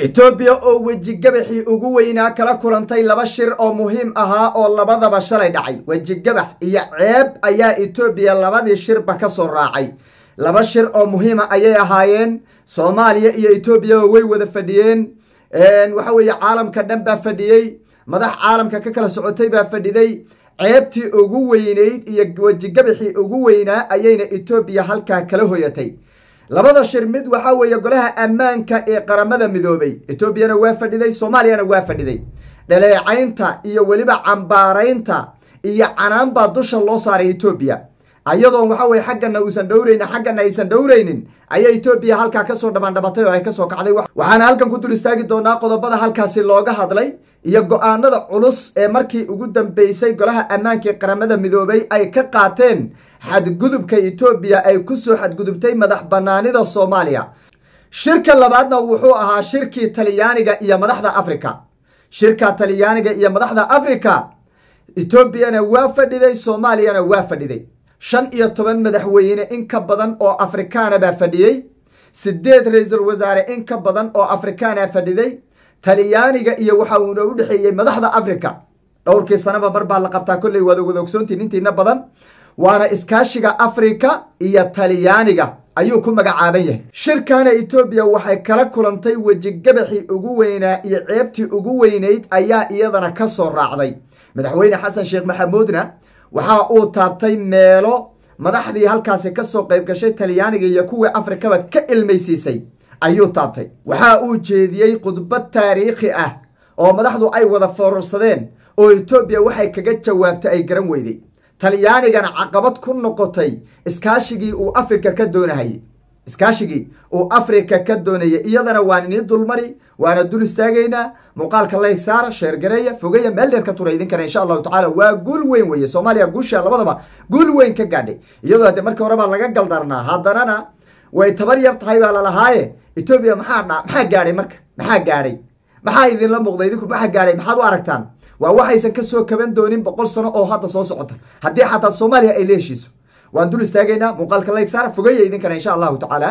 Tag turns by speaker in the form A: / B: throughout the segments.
A: etoobiya oo wejigabaxii ugu weynaa kala kulantay laba shir oo muhiim ahaa oo labadaba shalay dhacay wejigabax iyo ceeb ayaa etoobiya labadii shirba ka soo raacay laba shir oo muhiima ayay ahaayeen soomaaliya iyo etoobiya way wada fadhiyeen waxa weeye caalamka dhan baa fadhiyey madax caalamka ka kala socotay baa fadhiday ceebtii ugu weyneyd iyo wejigabaxii ugu weynaa ayayna etoobiya halkaa kala hoyatay labada shir mid waxaa weeye golaha ammaanka ee qaramada midoobay etoobiyana waa fadhiday soomaaliyana waa fadhiday dhaleecaynta iyo weliba cambaaraynta iyo canaan baa dusha loo saaray etoobiya ayadoon waxa weye xaggana uusan dhowraynin xaggana aysan dhowraynin ayaa etoobiya halkaa kasoo dhammaandhabatay oo ay kasoo kacday waxaana halkan ku dul istaagi doonaa qodobada halkaasi looga hadlay iyo go-aanada culus ee markii ugu dambeysay golaha ammaanka ee qaramada midoobay ay ka qaateen xadgudubka etoobiya ay kusoo xadgudubtay madax banaanida soomaaliya shirka labaadna wuxuu ahaa shirkii talyaaniga iyo madaxda africa shirka talyaaniga iyo madaxda africa etoobiyana waa fadhiday soomaaliyana waa fadhiday shan iyo toban madaxweyne in ka badan oo afrikaana baa fadhiyey sideed ra-iisul wasaare in ka badan oo afrikaana fadhiday talyaaniga iyo waxa uuna u dhexeeyey madaxda africa dhowrkii sanaba mar baa la qabtaa kolley waad wada ogsoontiin intiina badan waana iskaashiga africa iyo talyaaniga ayuu ku magacaaban yahay shirkana etoobiya waxay kala kulantay wejigabaxii ugu weynaa iyo ceebtii ugu weynayd ayaa iyadana ka soo raacday madaxweyne xasan sheekh maxamuudna waxa uu taabtay meelo madaxdii halkaasi kasoo qayb gashay talyaaniga iyo kuwii afrikaba ka ilmaysiisay ayuu taabtay waxa uu jeediyey khudbad taariikhi ah oo madaxdu ay wada foorarsadeen oo etoobiya waxay kaga jawaabtay ay garan weyday talyaanigana caqabad ku noqotay iskaashigii uu afrika ka doonahayey iskaashigii uu afrika ka doonayay iyadana waan inii dulmari waana dul istaagaynaa muuqaalka layg saara sheergareeya fogeya meel dheer ka tura idinkana insha allahu tacala waa guul weyn weeye soomaaliya guusha labadaba guul weyn ka gaadhay iyadoo hadde markii hore baa laga galdarnaa haddanana way tabar yar tahay baa lalahaaye etoobiya maxaa dha maxaa gaadhay marka maxaa gaadhay maxaa idinla muuqda idinku maxaa gaadhay maxaad u aragtaan waa waxaysan kasoo kaban doonin boqol sano oo hadda soo socota haddii xataa soomaaliya ay la heshiiso waan dul istaagaynaa muuqaalka layg saara fogeya idinkana insha allahu tacaala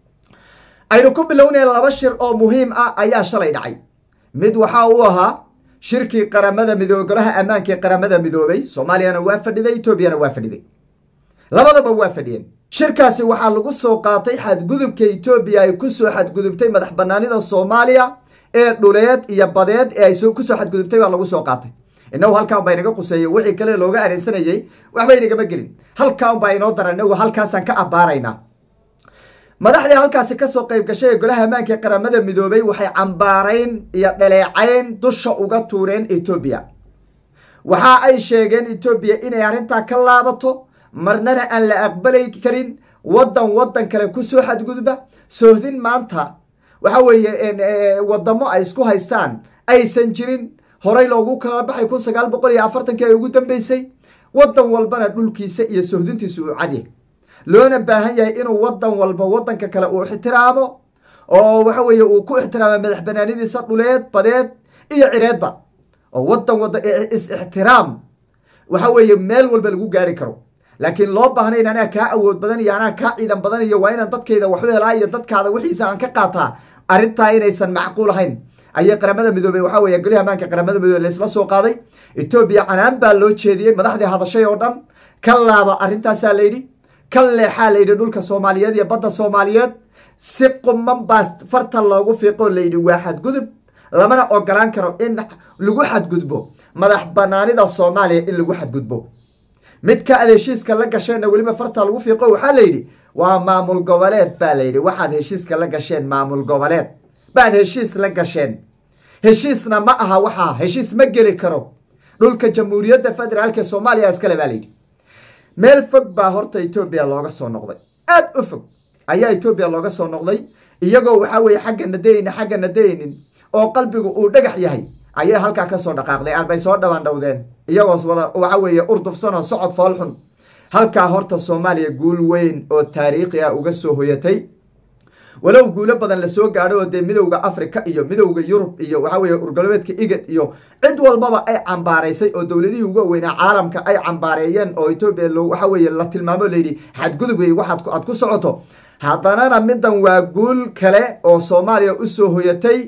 A: aynu ku bilownay laba shir oo muhiim ah ayaa shalay dhacay mid waxa uu ahaa shirkii qaramada midoobe golaha ammaanka ee qaramada midoobay soomaaliyana waa fadhiday etoobiyana waa fadhiday labadaba waa fadhiyeen shirkaasi waxaa lagu soo qaatay xadgudubka etoobiya ay kusoo xadgudubtay madax banaanida soomaaliya ee dhuleed iyo badeed ee ay kusoo xadgudubtay baa lagu soo qaatay inagu halkaan baa inaga quseeyey wixii kale looga areensanayey waxba inagama gelin halkaan baa inoo daran inagu halkaasaan ka abbaaraynaa madaxdii halkaasi kasoo qayb gashay ee golaha ammaanka ee qaramada midoobay waxay cambaarayn iyo dhaleecayn dusha uga tuureen etoobiya waxa ay sheegeen etoobiya inay arrintaa ka laabato marnana aan la aqbalay karin waddan waddan kale kusoo xadgudba soohdin maanta waxa weeye wadamo ay isku haystaan aysan jirin horay loogu kala baxay kun sagaal boqol iyo afartankii ay ugu dambeysay waddan walbana dhulkiisa iyo sohdintiisa uu cadyahy loona baahan yahay inuu waddan walba waddanka kale uu ixtiraamo oo waxa weeye uu ku ixtiraamo madax banaanidiisa dhuleed badeed iyo cireedba oo waddan wadda is-ixtiraam waxa weeye meel walba lagu gaari karo laakiin loo baahnayn anaa kaa awood badan iyo anaa kaa ciidan badan iyo waa inaan dadkayda waxu helaa iyo dadkaada wixiisa aan ka qaataa arrintaa inaysan macquul ahayn ayay qaramada midoobey waxaa weeye goliha ammaanka qaramada midoobe laysla soo qaaday etoobiya canaan baa loo jeediyey madaxdii hadashay oo dhan ka laaba arrintaasaa layidhi ka leexaa layidhi dhulka soomaaliyeed iyo badda soomaaliyeed si quman baa farta loogu fiiqoo layidhi waa xadgudub lamana ogolaan karo in lagu xadgudbo madax banaanida soomaaliya in lagu xadgudbo midka aad heshiiska la gasheenna weliba farta lagu fiiqo waxaa layidhi waa maamul goboleed baa layidhi waxaad heshiiska la gasheen maamul goboleed baad heshiis la gasheen heshiisna ma aha waxaa heshiis ma geli karo dhulka jamhuuriyadda federaalka soomaaliya iskale baa layidhi meel fog baa horta etoobiya looga soo noqday aad u fog ayaa etoobiya looga soo noqday iyagoo waxaa weeye xaggana daynin xaggana daynin oo qalbigu uu dhagax yahay ayay halkaa kasoo dhaqaaqday arbay soo dhabaandhowdeen iyagoos wada waxa weeye urdufsanoo socod foolxun halkaa horta soomaaliya guul weyn oo taariikhi ah uga soo hoyatay walow guulo badan lasoo gaadho oo dee midowda africa iyo midowda yurub iyo waxa weye urgolobeedka igad iyo cid walbaba ay cambaaraysay oo dowladihii uga weynaa caalamka ay cambaareeyeen oo etoobiya waxa weye la tilmaamo layidhi xadgudub wey waxaad aad ku socoto haddanana middan waa guul kale oo soomaaliya usoo hoyatay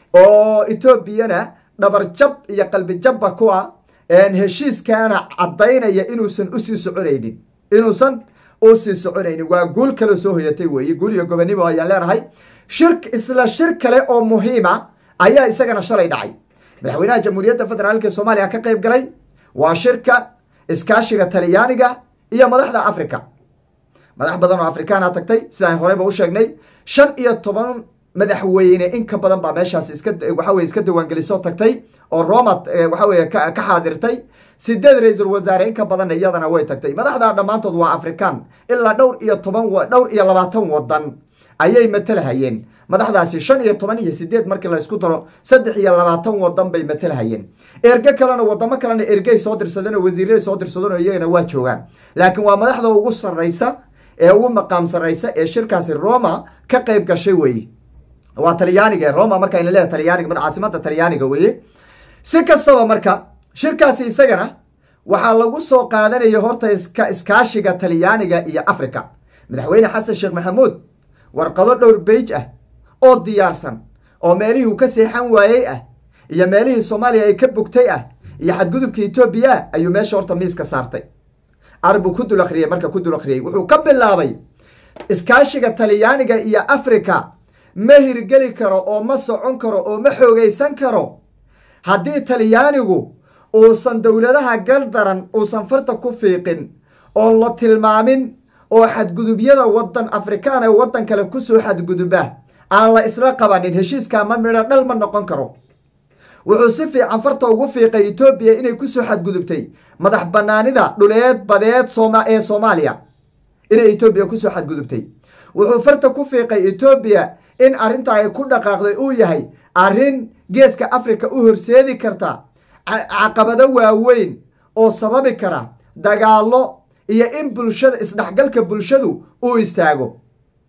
A: oo etoobiyana dhabarjab iyo qalbijabba ku ah heshiiskaana caddaynaya inuusan usii soconaynin inuusan usii soconaynin waa guul kale soo hoyatay weeye guul iyo gobonimo ayaan leenahay shir isla shir kale oo muhiima ayaa isagana shalay dhacay madaxweynaha jamhuuriyadda federaalka soomaaliya ka qayb galay waa shirka iskaashiga talyaaniga iyo madaxda africa madax badan oo afrikaana tagtay sidaan horeyba u sheegnay shan iyo toban madaxweyne in ka badan baa meeshaas iska waxaweye iska diiwaangelisoo tagtay oo roma waxaweye ka xaadirtay sideed ra-iisul wasaare in ka badanna iyadana way tagtay madaxda dhammaantood waa afrikaan ilaa dhowr iyo toban dhowr iyo labaatan wadan ayay matalahayeen madaxdaasi shan iyo toban iyo sideed markii la isku daro saddex iyo labaatan wadan bay matalahayeen erge kalena wadamo kalena ergey soo dirsadeen oo wasiiray soo dirsadeen oo iyagana waa joogaan laakiin waa madaxda ugu sarraysa ee ugu maqaam sarraysa ee shirkaasi roma ka qayb gashay weeye waa talyaaniga roma marka ayna leedahay talyaaniga caasimada talyaaniga weeye si kastaba marka shirkaasi isagana waxaa lagu soo qaadanaya horta iska iskaashiga talyaaniga iyo africa madaxweyne xasan sheekh maxamuud warqado dhowr beij ah oo diyaarsan oo meelihii uu ka seexan waayey ah iyo meelihii soomaaliya ay ka bogtay ah iyo xadgudubka etoobiya ah ayuu meesha horta miiska saartay arbuu ku dul akhriyey marka ku dul akhriyey wuxuu ka bilaabay iskaashiga talyaaniga iyo africa ma hirgeli karo oo ma socon karo oo ma xoogaysan karo haddii talyaanigu uusan dowladaha galdaran uusan farta ku fiiqin oon la tilmaamin oo xadgudubyada wadan afrikaan ee waddan kale kusoo xadguduba aan la isla qabanin heshiiskaa ma midho dhal ma noqon karo wuxuu si fiican farta ugu fiiqay etoobiya inay kusoo xadgudubtay madax banaanida dhuleed badeed ee soomaaliya inay etoobiya kusoo xadgudubtay wuxuu farta ku fiiqay etoobiya in arrinta ay ku dhaqaaqday uu yahay arrin geeska africa u horseedi karta caqabado waaweyn oo sababi kara dagaallo iyo in bulshada isdhexgalka bulshadu uu istaago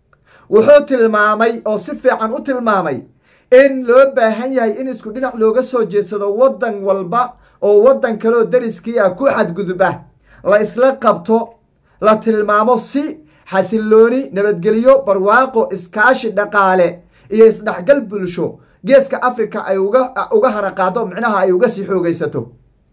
A: wuxuu tilmaamay oo si fiican u tilmaamay in loo baahan yahay in isku dhinac looga soo jeedsado waddan walba oo waddan kaleoo dariskii ah ku xadguduba la isla qabto la tilmaamo si xasilooni nabadgelyo barwaaqo iskaashi dhaqaale iyo isdhexgal bulsho geeska africa ay uga haraqaado micnaha ay uga sii xoogaysato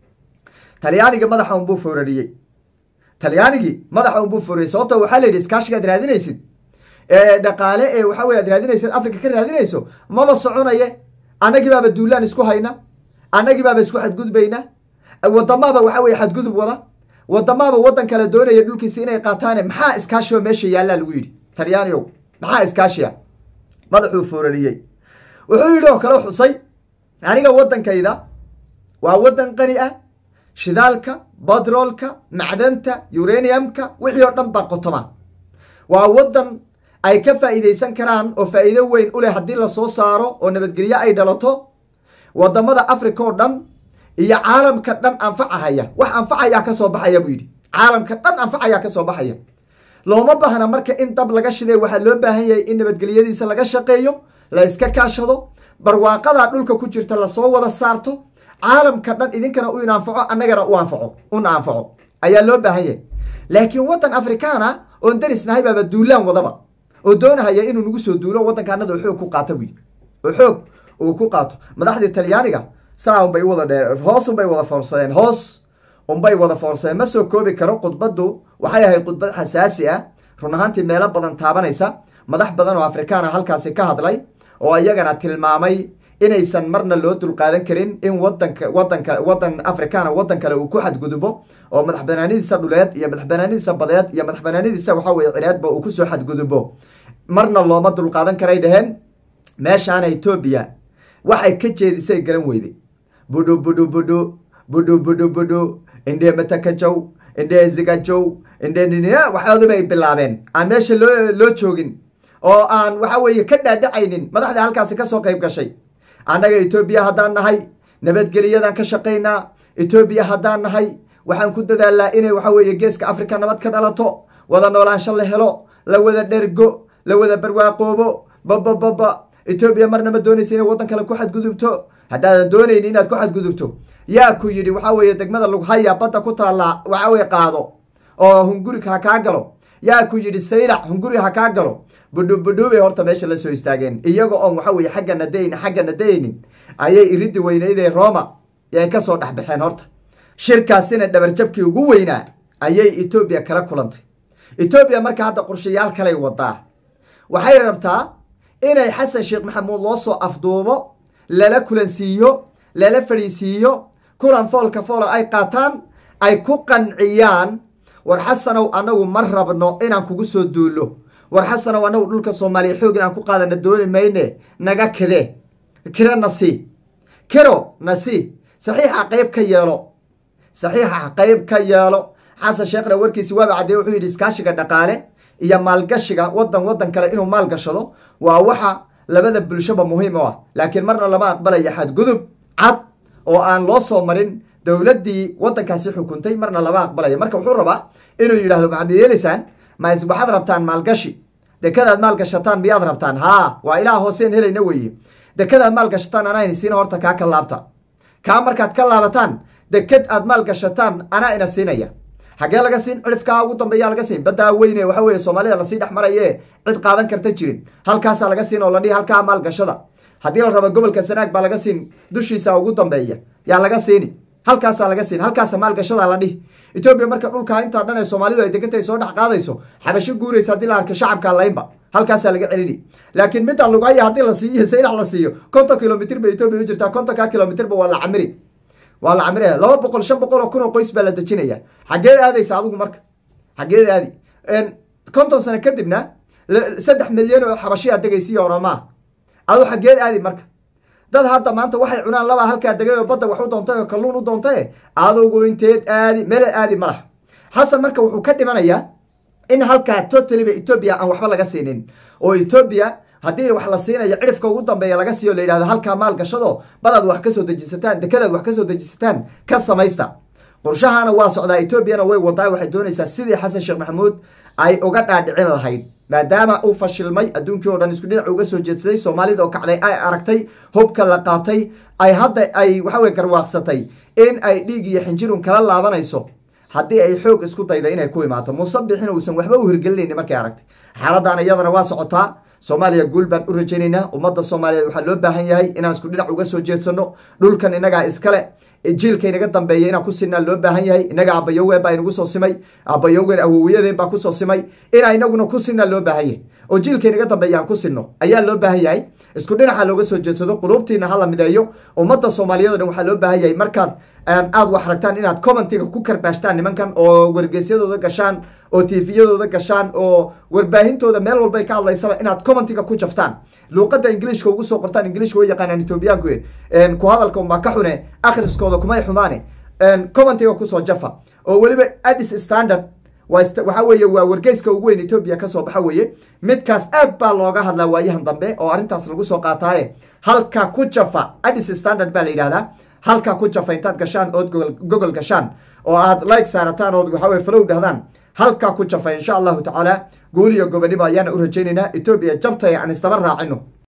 A: talyaanigii madaxa unbuu foorariyey talyaanigii madaxa unbuu foorariyey sababto waxaa la yidhi iskaashiga ad raadinaysid dhaqaale ee waxa wey ad raadinaysid africa ka raadinayso maba soconaye annagii baaba duulaan isku hayna annagii baaba isku xadgudbayna wadamaaba waxa weye xadgudub wada wadamaaba waddan kale doonaya dhulkiisa inay qaataane maxaa iskaashioo meesha yaallaa lagu yidhi talyaaniyow maxaa iskaashiya madaxuu foorariyey wuxuu yidhi oo kale xusay aniga waddankayda waa waddan qani ah shidaalka batroolka macdanta uraniumka wixii oo dhan baa qotoma waa waddan ay ka faa'iidaysan karaan oo faa'iido weyn u leh haddii lasoo saaro oo nabadgelyo ay dhalato wadamada africa oo dhan iyo caalamka dhan anfacahaya wax anfacayaa ka soo baxaya buu yidhi caalamka dhan anfacayaa ka soo baxaya looma baahna marka in dab laga shiday waxaa loo baahan yahay in nabadgelyadiisa laga shaqeeyo la iska kaashado barwaaqadaa dhulka ku jirta lasoo wada saarto caalamka dhan idinkana u inanfaco annagana u anfaco una anfaco ayaa loo baahan yahay laakiin waddan afrikaana oon darisnahay baaba duulaan wadaba oo doonahaya inuu nagu soo duulo waddankaanada oo xoog ku qaata buyi oo xoog uu ku qaato madaxdii talyaaniga saa unbay wada dhee hoos unbay wada foorsadeen hoos unbay wada foorsadeen ma soo koobi karo khudbaddu waxay ahayd khudbad xasaasi ah run ahaantii meelo badan taabanaysa madax badan oo afrikaana halkaasi ka hadlay oo iyagana tilmaamay inaysan marna loo dulqaadan karin in wadanka wadanka wadan afrikaana waddan kale uu ku xadgudubo oo madax banaanidiisa dhuleed iyo madax banaanidiisa badeed iyo madax banaanidiisa waxa weye cireedba uu kusoo xadgudubo marna looma dulqaadan karay dheheen meeshaana etoobiya waxay ka jeedisay garan weyday budhu budhu budhu budhu budhu budhu indhee matakajow indhee zigajow indhee waxoodi bay bilaabeen aan meesha loo loo joogin oo aan waxa weeye ka dhaadhacaynin madaxda halkaasi kasoo qayb gashay annaga etoobiya haddaan nahay nabadgelyadan ka shaqaynaa etoobiya haddaan nahay waxaan ku dadaalnaa inay waxa weeye geeska africa nabad ka dhalato wada noolaansho la helo la wada dhergo la wada barwaaqoobo babababa etoobiya marna ma doonaysa inay waddan kale ku xadgudubto haddaadan doonayni inaad ku xadgudubto yaa ku yidhi waxa weeye degmada lughaya badda ku taallaa waxa weye qaado oo hungurika ha kaa galo yaa ku yidhi saylac hunguri ha kaa galo budhubudhuubay horta meesha la soo istaageen iyaga oon waxa weye xaggana dayn xaggana daynin ayay iriddi weynaydee roma ay ka soo dhexbaxeen horta shirkaasina dhabarjabkii ugu weynaa ayay etoobiya kala kulantay etoobiya marka hadda qorshayaal kalay wadaa waxay rabtaa inay xasan sheekh maxamuud loo soo afduubo lala kulansiiyo lala fadhiisiiyo kulan foolka foolo ay qaataan ay ku qanciyaan war xasanow annagu ma rabno inaan kugu soo duullo war xasanow annagu dhulka soomaaliya xoog inaan ku qaadana dooni mayne naga kide kiro nasi kiro nasi saxiixa qayb ka yeelo saxiixa qayb ka yeelo xasan sheekhna warkiisi waaba caddeeye wuxuu yidhi iskaashiga dhaqaale iyo maalgashiga wadan wadan kale inuu maal gashado waa waxa labada bulshaba muhiim u ah laakiin marna lama aqbalayo xadgudub cad oo aan loo soo marin dowladdii waddankaasi xukuntay marna lama aqbalayo marka wuxuu rabaa inuu yidhahdo maxaad yeelaysaan ma waxaad rabtaan maalgashi dekadaad maalgashataan miyaad rabtaan haa waa ilaa hooseen helayna weeye dekadaad maalgashataan anaa inasiina horta kaa ka laabta kaa markaad ka laabataan deked aad maalgashataan anaa ina siinaya xaggee laga siin cirifkaa ugu dambeeyaa laga siin baddaa weyne waxa weye soomaalida lasii dhex maraye cid qaadan karta jirin halkaasaa laga siin oo la dhihi halkaa maalgashada haddii la rabo gobolka sanaag baa laga siin dushiisa ugu dambeeya yaa laga siini halkaasaa laga siin halkaasa maalgashadaa la dhihi etoobiya marka dhulkaa intaa dhan ee soomaalidu ay degantay soo dhex qaadayso xabasho guuraysa haddii la arka shacabka laynba halkaasaa laga celini laakiin midda lugaya haddii la siiyo saylax la siiyo konton kilomitr ba etoobiya u jirtaa kontonkaa kilomitrba waa la camiri waa la camire laba boqol shan boqol oo kun oo qoys baa la dejinaya xaggeed aadaysa adigu marka xaggeed aadi konton sano kadibna saddex milyan oo xabashiyaa degaysiiyo oramaa adu xaggeed aadi marka dad hadda maanta waxay cunaan labaa halkaa degay oo badda wax u doontay oo kalluun u doontaye adugu inteed aadi meele aadi malaha xasan marka wuxuu ka dhimanayaa in halkaa totaliba etoobiya aan waxba laga siinin oo etoobiya haddii wax la siinayo cirifka ugu dambeeya laga siiyo la yidhahdo halkaa maal gashado badaad wax kasoo dejisataan dekadaad wax kasoo dejisataan ka samaysta qorshahana waa socdaa etoobiyana way wadaa waxay doonaysaa sidii xasan sheekh maxamuud ay uga dhaadhicin lahayd maadaama uu fashilmay adduunkii o dhan isku dhinac uga soo jeedsaday soomaalida oo kacday ay aragtay hubka la qaatay ay hadda ay waxaweye garwaaqsatay in ay dhiig iyo xinjirun kala laabanayso haddii ay xoog isku dayda inay ku imaato musabixin uusan waxba u hirgelinayni markay aragtay xaaladdan iyadana waa socotaa soomaaliya guul baan u rajaynaynaa ummadda soomaaliyeed waxaa loo baahan yahay inaan isku dhinac uga soo jeedsano dhulkan innagaa iskale jiilka inaga dambeeya inaan ku sinaa loo baahan yahay innaga abayowgeen baa inagu soo simay abayowgeen awowiyadeen baa kusoo simay inaa inaguna ku sinaa loo baahan yahay oo jiilka inaga dambeeya aan ku sinno ayaa loo baahan yahay isku dhinaca looga soo jeedsado quluubtiina hala mideeyo ummadda soomaaliyeed o dhan waxaa loo baahan yahay markaad aad wax ragtaan inaad commentiga ku karbaashtaan nimankan oo wargeysyadooda gashaan oo tviyadooda gashaan oo warbaahintooda meel walbay ka hadlaysaba inaad commentiga ku jaftaan luuqadda ingiliishka ugu soo qortaan ingiliishka way yaqaanaan etoobiyaanku ku hadalka unbaa ka xune akhriskooda kumay xumaane commentiga kusoo jafa oo weliba addis standard waxaa weeye waa wargeyska ugu weyn etoobiya kasoo baxa weeye midkaas aad baa looga hadlaa waayahan dambe oo arrintaas lagu soo qaataaye halka ku jafa addis standard baa la yidhahdaa halkaa ku jafa intaad gashaan ood gogol gashaan oo aad like saarataan ood waxaweye falow dhahdaan halkaa ku jafa insha allahu tacaala guul iyo gobonimo ayaana u rajaynaynaa etoobiya jabtay aan istaba raacino